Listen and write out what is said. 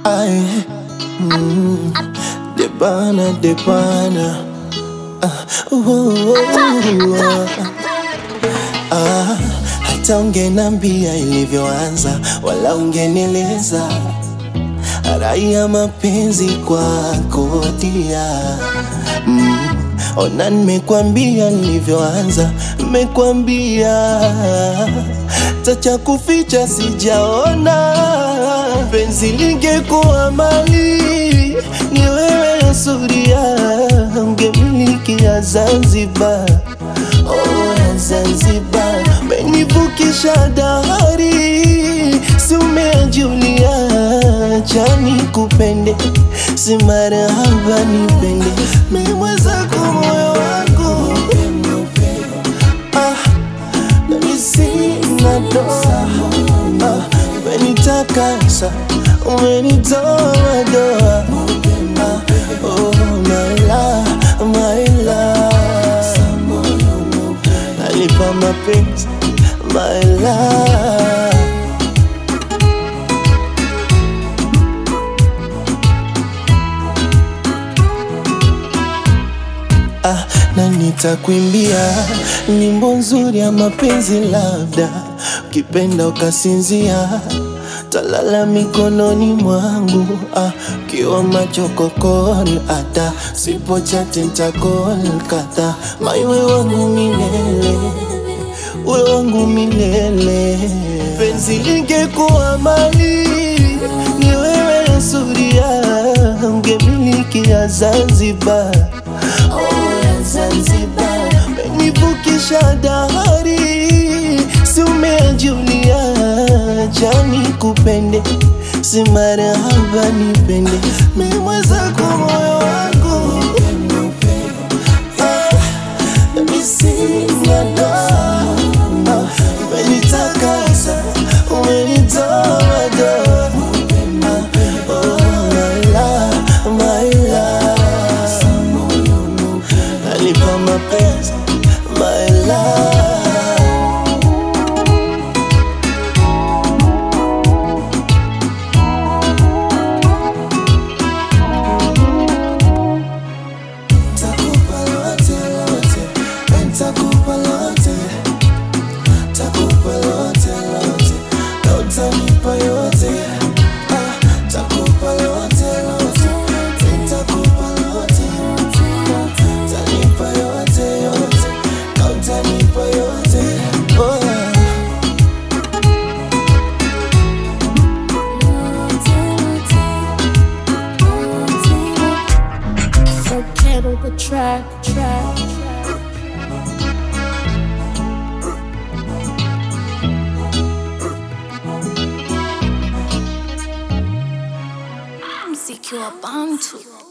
Ay, mm, debana debana ah, uh, uh, uh, ah, hata ungenambia ilivyoanza wala ungenieleza raia mapenzi kwako dia mm, ona nimekwambia nilivyoanza nimekwambia tacha kuficha sijaona penzi lingekuwa mali ni wewe suria ungemiliki ya Zanzibar oh, ya Zanzibar menivukisha dahari si umejulia chani kupende si marahaba nipende memwezako moyo wangu ah, nami sina doa ah, umenitakasa umenitoa doa ah, oh, my love, my love nalipa mapenzi my love ah, na nitakuimbia nyimbo nzuri ya mapenzi, labda ukipenda ukasinzia, talala mikononi mwangu ah, kiwa macho kokoni, hata sipo chati ntakolkata maiwe wangu milele we wangu milele, penzi lingekuwa mali ni wewe suria, ungemiliki ya Zanzibar oh, ya Zanzibar, menivukisha dahari, si umejulia chani kupende, si marahaba nipende, memwezako moyo wangu ah, nami sina doa ah, umenitakasa umenitoa doa ah, oh, my love, my love nalipa mapenzi my love Takupa lote lote, nitakupa lote, takupa lote lote, na utanipa yote. Ah, takupa lote lote, nitakupa lote, utanipa yote yote, na utanipa yote. Oh, yeah. Forget all the track, track, track. Mziki wa Bantu.